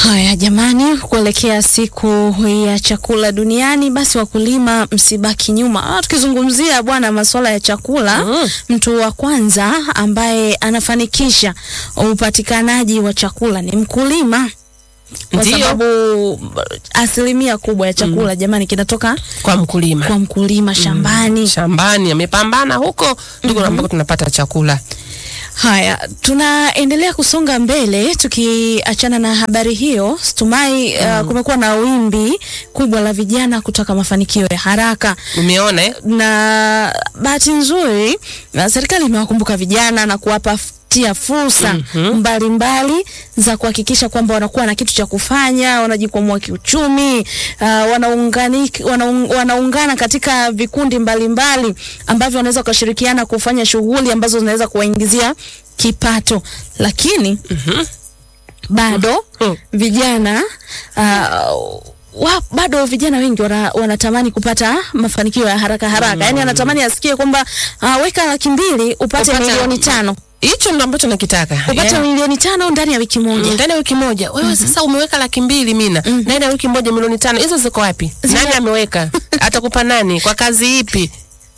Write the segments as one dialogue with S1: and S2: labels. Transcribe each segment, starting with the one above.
S1: Haya jamani, kuelekea siku ya chakula duniani, basi wakulima msibaki nyuma. Ah, tukizungumzia bwana masuala ya chakula
S2: Mm.
S1: mtu wa kwanza ambaye anafanikisha upatikanaji wa chakula ni mkulima, kwa
S2: Ndiyo.
S1: sababu asilimia kubwa ya chakula jamani kinatoka
S2: kwa mkulima
S1: kwa mkulima shambani.
S2: shambani amepambana huko ndiko ambako tunapata chakula.
S1: Haya, tunaendelea kusonga mbele tukiachana na habari hiyo. Stumai, uh, kumekuwa na wimbi kubwa la vijana kutaka mafanikio ya haraka
S2: Umeona eh?
S1: na bahati nzuri na serikali imewakumbuka vijana na kuwapatia fursa mbalimbali za kuhakikisha kwamba wanakuwa na kitu cha kufanya, wanajikwamua kiuchumi, uh, wanaungani, wanaung, wanaungana katika vikundi mbalimbali ambavyo wanaweza wakashirikiana kufanya shughuli ambazo zinaweza kuwaingizia kipato, lakini bado
S2: Mm.
S1: vijana uh, wa, bado vijana wengi wana, wanatamani kupata mafanikio ya haraka haraka, yaani anatamani asikie kwamba uh, weka laki mbili upate
S2: Upate-
S1: milioni tano
S2: Hicho ndo ambacho nakitaka.
S1: upate
S2: Yeah.
S1: milioni tano ndani ya wiki moja.
S2: ndani ya wiki moja wewe sasa umeweka laki mbili mina ndani ya wiki moja milioni tano hizo ziko wapi
S1: Zime-
S2: nani ameweka atakupa nani kwa kazi ipi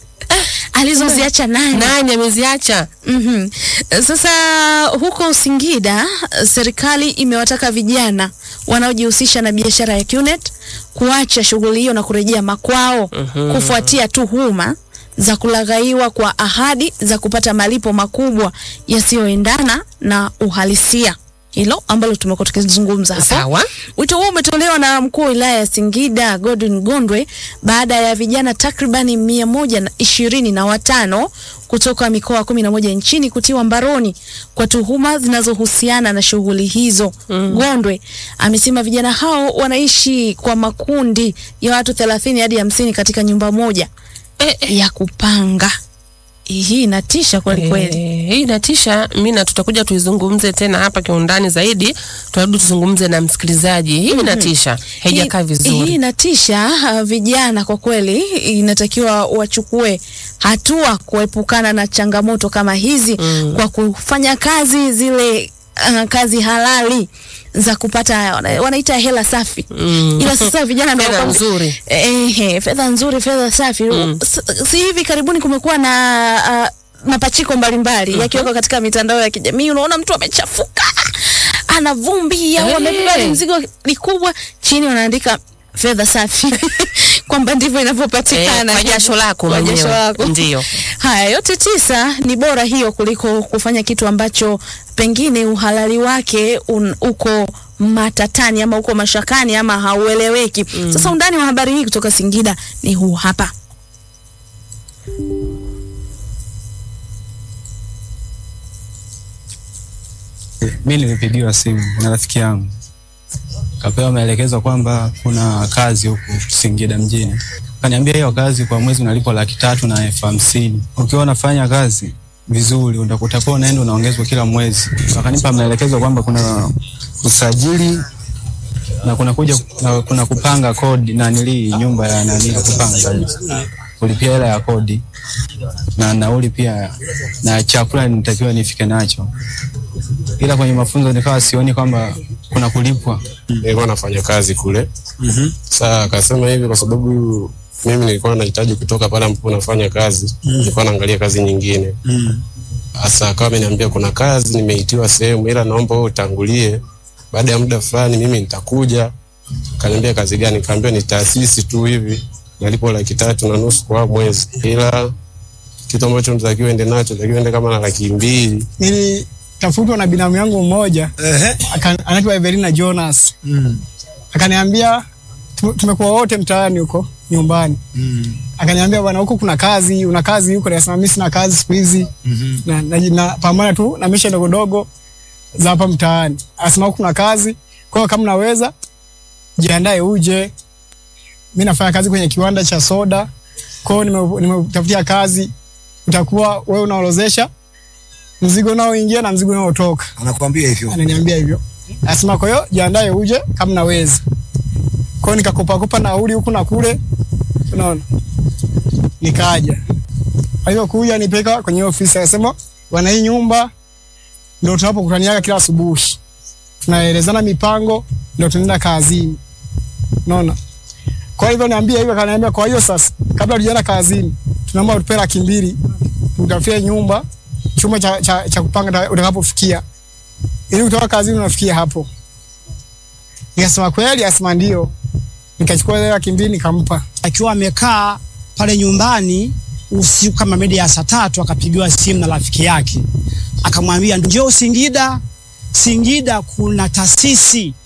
S1: Alizoziacha nani?
S2: nani ameziacha
S1: Mhm. Sasa huko Singida serikali imewataka vijana wanaojihusisha na biashara ya QNet kuacha shughuli hiyo na kurejea makwao kufuatia tuhuma za kulaghaiwa kwa ahadi za kupata malipo makubwa yasiyoendana na uhalisia. Hilo ambalo tumekuwa tukizungumza hapo.
S2: sawa
S1: Wito huo umetolewa na mkuu wa wilaya ya Singida Godwin Gondwe baada ya vijana takribani mia moja na ishirini na watano kutoka mikoa kumi na moja nchini kutiwa mbaroni kwa tuhuma zinazohusiana na shughuli hizo. Gondwe amesema vijana hao wanaishi kwa makundi ya watu thelathini hadi hamsini katika nyumba moja
S2: eh, eh.
S1: ya kupanga. Hii inatisha kweli kweli.
S2: Eh, hii inatisha mina tutakuja tuizungumze tena hapa kiundani zaidi tunarudi tuzungumze na msikilizaji hii inatisha haijakaa
S1: Hii- Hii
S2: vizuri
S1: inatisha. Uh, vijana kwa kweli inatakiwa wachukue hatua kuepukana na changamoto kama hizi
S2: Mm.
S1: kwa kufanya kazi zile uh, kazi halali za kupata wana- wanaita hela safi
S2: Mm.
S1: ila sasa vijana ndio
S2: Fedha
S1: wanakuwa-
S2: nzuri.
S1: Ehe, fedha nzuri, fedha safi. S- Si hivi karibuni kumekuwa na uh, mapachiko mbalimbali yakiwekwa katika mitandao ya kijamii. Unaona mtu amechafuka, ana vumbi au
S2: Eh.
S1: amebeba mzigo likubwa, chini wanaandika fedha safi kwamba ndivyo
S2: Eh,
S1: inavyopatikana
S2: kwa jasho lako
S1: Kwa jasho
S2: mwenyewe.
S1: lako.
S2: Ndio.
S1: Haya yote tisa ni bora hiyo kuliko kufanya kitu ambacho pengine uhalali wake un, uko matatani ama uko mashakani ama haueleweki. Sasa undani wa habari hii kutoka Singida ni huu hapa.
S3: Mi nilipigiwa simu na rafiki yangu, kapewa maelekezo kwamba kuna kazi huku Singida mjini. Kaniambia hiyo kazi kwa mwezi unalipwa laki tatu na elfu hamsini. Ukiwa unafanya kazi vizuri utakuwa unaenda unaongezwa kila mwezi. Wakanipa maelekezo kwamba kuna usajili na kuna kuja na kuna kupanga kodi na nili nyumba ya nani ya kupanga kulipia hela ya kodi na nauli pia na chakula nitakiwa nifike nacho ila kwenye mafunzo nikawa sioni kwamba kuna kulipwa.
S4: nilikuwa nafanya kazi kule. Sasa akasema hivi kwa sababu mimi nilikuwa nahitaji kutoka pale ambapo nafanya kazi, nilikuwa naangalia kazi nyingine. Sasa akawa ameniambia kuna kazi nimeitiwa sehemu, ila naomba wewe utangulie, baada ya muda fulani mimi nitakuja. Kaniambia kazi gani? Kaambia ni taasisi tu hivi, nalipo laki tatu na nusu kwa mwezi, ila kitu ambacho natakiwa ende nacho, natakiwa ende kama na laki mbili.
S5: nilitafutwa na binamu yangu mmoja aka- anaitwa Evelina Jonas akaniambia tume- tumekuwa wote mtaani huko nyumbani akaniambia bwana huko kuna kazi una kazi huko nasema mimi sina kazi siku hizi na, na, na pambana tu na misha ndogo ndogo za hapa mtaani akasema huko kuna kazi kwa hiyo kama unaweza jiandae uje mi nafanya kazi kwenye kiwanda cha soda kwa hiyo nime- nimetafutia kazi utakuwa wewe unaorozesha mzigo unaoingia na mzigo unaotoka.
S6: anakuambia hivyo
S5: Ananiambia hivyo, asema kwa hiyo jiandae uje kama naweza. Kwa hiyo nikakopa kopa nauli huku na kule, unaona, nikaja. Kwa hiyo kuja nipeka kwenye ofisi, akasema wana hii nyumba ndio tunapokutaniaga kila asubuhi, tunaelezana mipango ndio tunaenda kazini. Unaona? Kwa hivyo niambia hivyo, akaniambia kwa hiyo sasa, kabla tujaenda kazini, tunaomba utupe laki mbili utafie nyumba chumba cha, cha, cha kupanga utakapofikia, ili kutoka kazini unafikia hapo. Nikasema kweli, asema ndio. Nikachukua ile laki mbili nikampa.
S6: akiwa amekaa pale nyumbani usiku kama mida ya saa tatu akapigiwa simu na rafiki yake akamwambia njoo Singida, Singida kuna taasisi